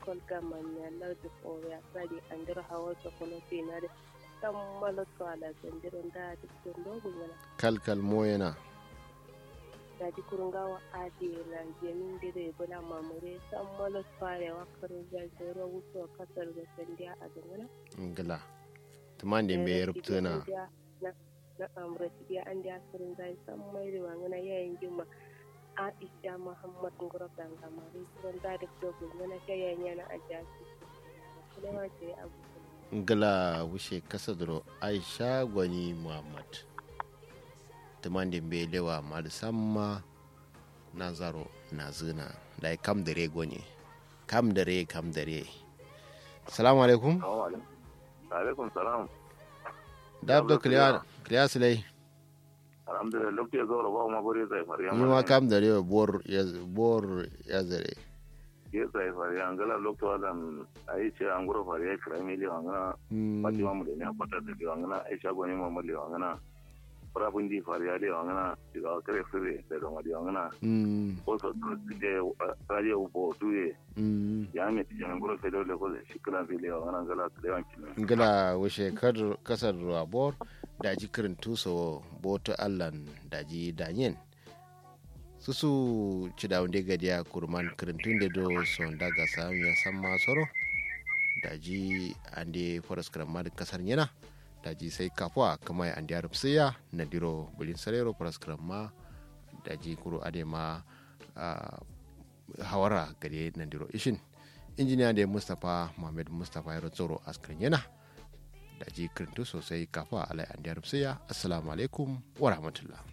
local government ya lardi koriya sadi an dira hawa ta kuna finari san malato ala sandirin da duk don dogon yana kalkal moyena da di kurungawa adi na jemin dire bula mamure san malato ya wakar zai wuto kasar da sandiya a dangana ngala tumande mbe rubtuna na amurci biya an da asirin zai san mai da wangana yayin jima aisha muhammad ngoro danga mari suran da da dogo ngana yayin yana a jaki kuma ce abu ngala wushe kasadro aisha gwani muhammad tumande mbe lewa mal samma nazaro nazuna dai kam dare gwani kam dare kam dare salamu alaikum alaikum salam dabdo kliya kliya silai alhamdulillah lokti ya zaura ba ma bari zai fari ni ma kam da rewa bor ya bor ya zare ya zai fari an gala lokti wadan ayi ce an gura fari ya kira mili wangana pati mamu da ne a kwata da wangana aisha gwani mamu da wangana farafin di fari ya da wangana daga kare fure da don wadi wangana ko so to de radio bo tuye ya me ti jan gura fedo le ko shi kala fili wangana gala da wanki ngala wushe kadr kasar rabor daji kirin tuso boto allan daji danyen susu cidawunde gadiya kurman kirin tunde do son daga samu ya san masoro daji ande foras kiran kasar yana daji sai kafuwa kama ya ande arab siya na diro bulin sarero foras kiran ma daji kuro ade ma hawara gade na diro ishin injiniya da mustapha muhammad mustapha ya tsoro askirin yana da ji kirintu sosai kafa alai an assalamu alaikum wa rahmatullah